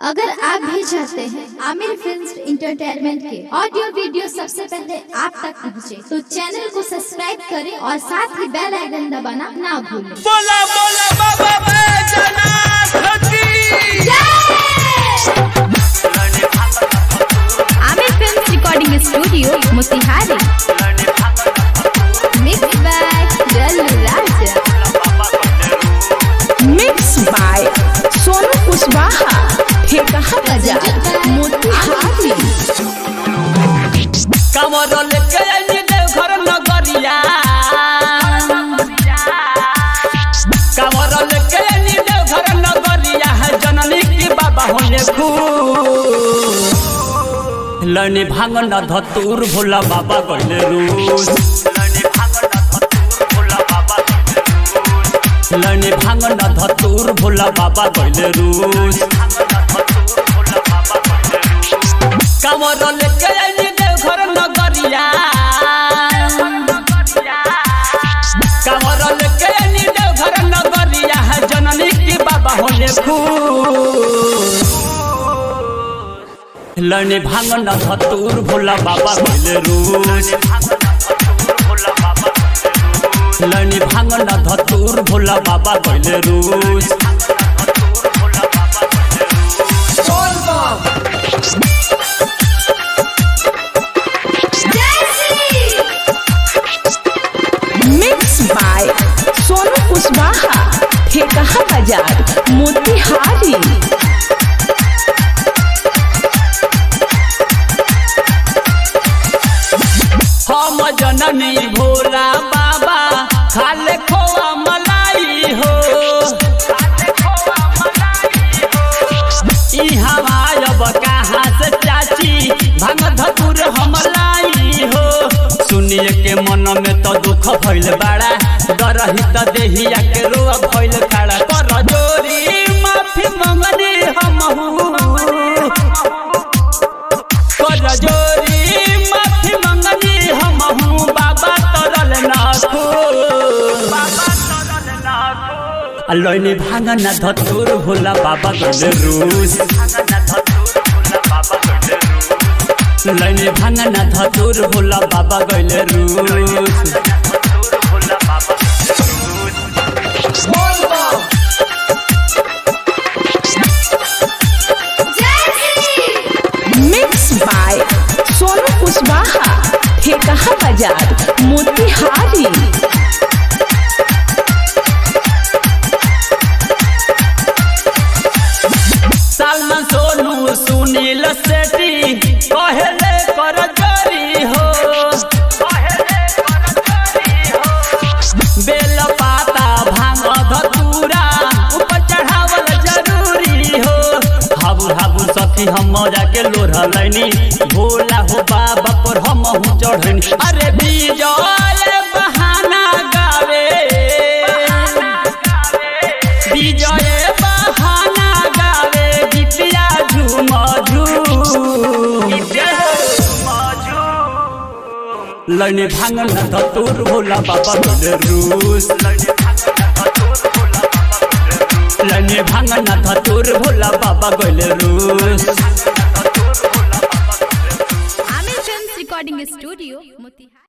अगर आप भी चाहते हैं आमिर फिल्म इंटरटेनमेंट के ऑडियो वीडियो सबसे पहले आप तक पहुंचे, तो चैनल को सब्सक्राइब करें और साथ ही बेल आइकन दबाना ना भूलें बोला बोला बाबा बैजनाथ की Aamir film recording studio Motihari mix by Jallu Raja mix by Sonu Kushwaha ठेकहा बाजार मोतिहारी कमर लेके आइली देवघर नगरिया कमर लेके आइली देवघर नगरिया है जननी की बाबा होने खुश लनी भांग न धतूर भोला बाबा गले रूस लनी भांग न धतूर भोला बाबा गले रूस कमर लेके आइली देवघर नगरिया कमर लेके आइली देवघर नगरिया है जननी की बाबा होने खुश लने भांग न धतूर भोला बाबा गले रूस लनी भांग न धतूर भोला बाबा गले रूस मिक्स बाय सोनू कुशवाहा ठेकहा बाजार मोतिहारी हम जननी भोला बाबा खाले खोआ मलाई हो ई हमायब कहाँ से चाची भांग धतुर हमलाई हो सुनिए के मन में तो दुख भइल बाड़ा डरही त देहिया के रोआ भइल खड़ा कर जोरी माफी मंगनी हमहू कर जोरी माफी मंगनी हमहू बाबा तरल नाखो लैनी भांग न धतुर भोला बाबा गले रूस लैनी भांग न धतुर भोला बाबा गले रूस मिक्स बाय सोनू कुशवाहा ठेकहा बाजार मोतिहारी सालमन सोनू सुनील सेठी कहले कर जोरी हो बेल पाता भांग धतूरा ऊपर चढ़ावल जरूरी हो हाबू हाबू सखी हम जाके लोढ़ लैनी भोला हो बाबा पर हम चढ़नी अरे विजय बहाना गावे विजय बहाना गावे गीतिया झूम झूम लने भांग न धतूर भोला बाबा गले रूस लने भांग न धतूर भोला बाबा गले रूस Aamir film recording studio Motihari